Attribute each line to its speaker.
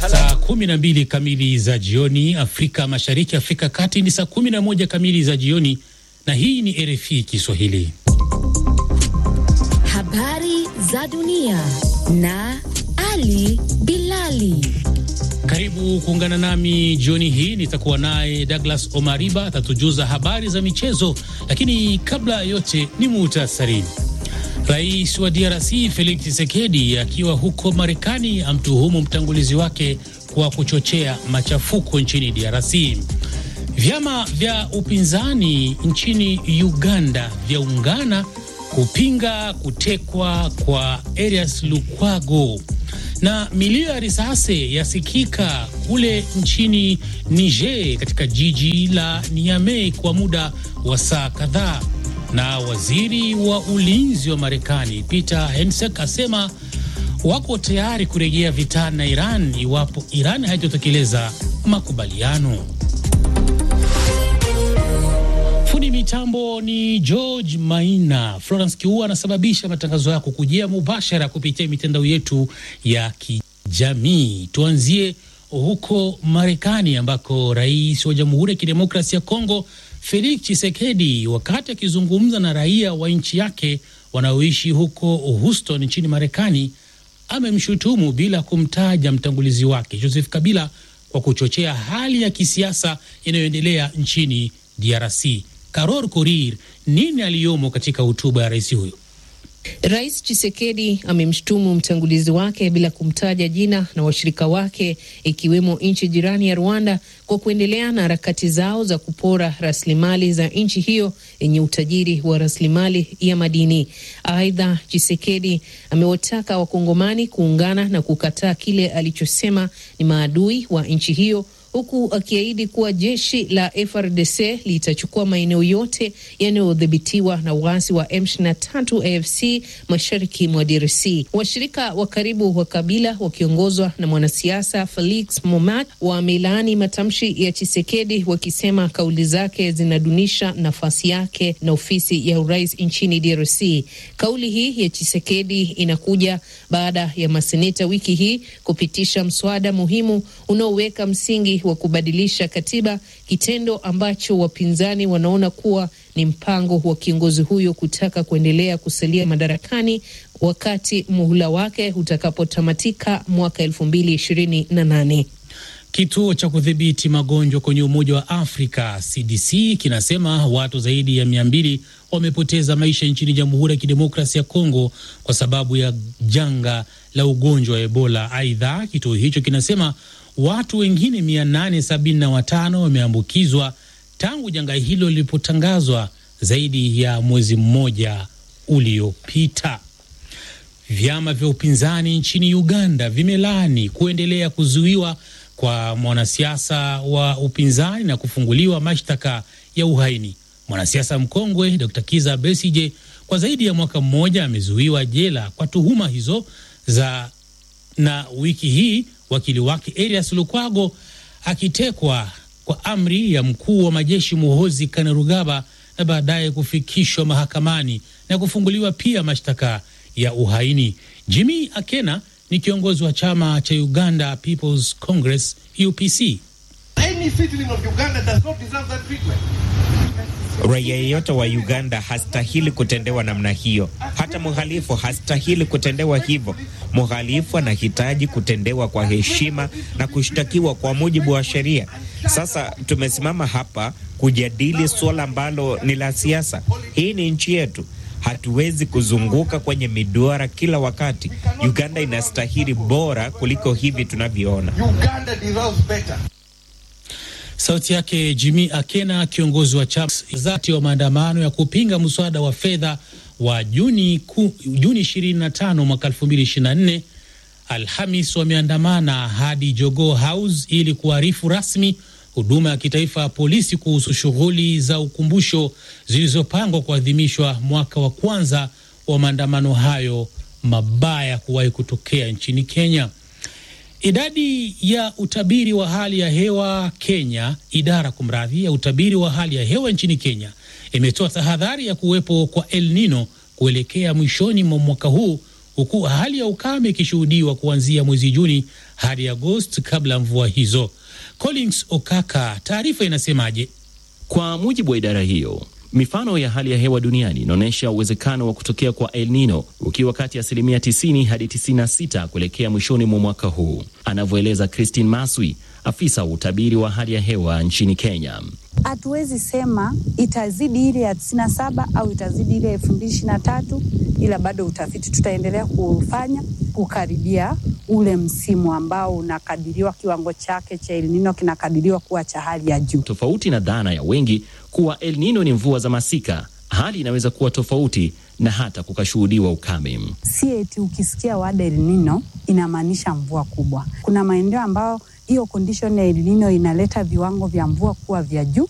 Speaker 1: Saa kumi na mbili kamili za jioni Afrika Mashariki, Afrika Kati ni saa kumi na moja kamili za jioni, na hii ni RFI Kiswahili.
Speaker 2: Habari za dunia na Ali Bilali.
Speaker 1: Karibu kuungana nami jioni hii. Nitakuwa naye Douglas Omariba atatujuza habari za michezo, lakini kabla ya yote ni muhtasari. Rais wa DRC Felix Tshisekedi akiwa huko Marekani amtuhumu mtangulizi wake kwa kuchochea machafuko nchini DRC. Vyama vya upinzani nchini Uganda vyaungana kupinga kutekwa kwa Erias Lukwago na milio ya risasi yasikika kule nchini Niger katika jiji la Niamey kwa muda wa saa kadhaa. Na waziri wa ulinzi wa Marekani Peter Hegseth asema wako tayari kurejea vitani na Iran iwapo Iran haitotekeleza makubaliano. Fundi mitambo ni George Maina. Florence Kiua anasababisha matangazo yako kujia mubashara kupitia mitandao yetu ya kijamii. Tuanzie huko Marekani ambako rais wa Jamhuri ya Kidemokrasia ya Kongo Felix Tshisekedi, wakati akizungumza na raia wa nchi yake wanaoishi huko Houston nchini Marekani, amemshutumu bila kumtaja mtangulizi wake Joseph Kabila kwa kuchochea hali ya kisiasa inayoendelea nchini DRC. Karor Korir, nini aliyomo katika hotuba ya rais huyo?
Speaker 3: Rais Chisekedi amemshutumu mtangulizi wake bila kumtaja jina na washirika wake ikiwemo nchi jirani ya Rwanda kwa kuendelea na harakati zao za kupora rasilimali za nchi hiyo yenye utajiri wa rasilimali ya madini. Aidha, Chisekedi amewataka Wakongomani kuungana na kukataa kile alichosema ni maadui wa nchi hiyo huku akiahidi kuwa jeshi la FRDC litachukua maeneo yote yanayodhibitiwa na waasi wa M23 AFC mashariki mwa DRC. Washirika wa karibu wa Kabila wakiongozwa na mwanasiasa Felix Momat wamelaani matamshi ya Chisekedi wakisema kauli zake zinadunisha nafasi yake na ofisi ya urais nchini DRC. Kauli hii ya Chisekedi inakuja baada ya maseneta wiki hii kupitisha mswada muhimu unaoweka msingi wa kubadilisha katiba, kitendo ambacho wapinzani wanaona kuwa ni mpango wa kiongozi huyo kutaka kuendelea kusalia madarakani wakati muhula wake utakapotamatika mwaka elfu mbili ishirini na nane.
Speaker 1: Kituo cha kudhibiti magonjwa kwenye Umoja wa Afrika CDC kinasema watu zaidi ya mia mbili wamepoteza maisha nchini Jamhuri ya Kidemokrasia ya Kongo kwa sababu ya janga la ugonjwa wa Ebola. Aidha, kituo hicho kinasema watu wengine 875 wameambukizwa tangu janga hilo lilipotangazwa zaidi ya mwezi mmoja uliopita. Vyama vya upinzani nchini Uganda vimelaani kuendelea kuzuiwa kwa mwanasiasa wa upinzani na kufunguliwa mashtaka ya uhaini. Mwanasiasa mkongwe Dr. Kiza Besije kwa zaidi ya mwaka mmoja amezuiwa jela kwa tuhuma hizo za, na wiki hii wakili wake Erias Lukwago akitekwa kwa amri ya mkuu wa majeshi Muhozi Kainerugaba na baadaye kufikishwa mahakamani na kufunguliwa pia mashtaka ya uhaini. Jimmy Akena ni kiongozi wa chama cha Uganda People's Congress UPC.
Speaker 4: Raia yeyote wa Uganda hastahili kutendewa namna hiyo. Hata mhalifu hastahili kutendewa hivyo. Mhalifu anahitaji kutendewa kwa heshima na kushtakiwa kwa mujibu wa sheria. Sasa tumesimama hapa kujadili suala ambalo ni la siasa. Hii ni nchi yetu, hatuwezi kuzunguka kwenye miduara kila wakati. Uganda inastahili bora kuliko hivi tunavyoona.
Speaker 1: Sauti yake Jimmy Akena, kiongozi wa chama zati wa maandamano ya kupinga mswada wa fedha wa Juni, ku, Juni 25 mwaka 2024. Alhamis wameandamana hadi Jogoo House ili kuarifu rasmi huduma ya kitaifa ya polisi kuhusu shughuli za ukumbusho zilizopangwa kuadhimishwa mwaka wa kwanza wa maandamano hayo mabaya kuwahi kutokea nchini Kenya. Idadi ya utabiri wa hali ya hewa Kenya, idara kumradhi, ya utabiri wa hali ya hewa nchini Kenya imetoa tahadhari ya kuwepo kwa El Nino kuelekea mwishoni mwa mwaka huu huku hali ya ukame ikishuhudiwa kuanzia mwezi Juni hadi Agosti kabla ya mvua hizo. Collins Okaka, taarifa inasemaje?
Speaker 5: Kwa mujibu wa idara hiyo, mifano ya hali ya hewa duniani inaonyesha uwezekano wa kutokea kwa El Nino ukiwa kati ya asilimia 90 hadi 96 kuelekea mwishoni mwa mwaka huu, anavyoeleza Christine Maswi, afisa wa utabiri wa hali ya hewa nchini Kenya.
Speaker 6: Hatuwezi sema itazidi ile ya tisini na saba au itazidi ile elfu mbili ishirini na tatu ila bado utafiti tutaendelea kufanya kukaribia ule msimu ambao unakadiriwa kiwango chake cha El Nino kinakadiriwa kuwa cha hali ya juu.
Speaker 5: Tofauti na dhana ya wengi kuwa El Nino ni mvua za masika, hali inaweza kuwa tofauti na hata kukashuhudiwa ukame.
Speaker 6: Si eti ukisikia wada El Nino inamaanisha mvua kubwa. Kuna maeneo ambayo hiyo condition ya El Nino inaleta viwango vya mvua kuwa vya juu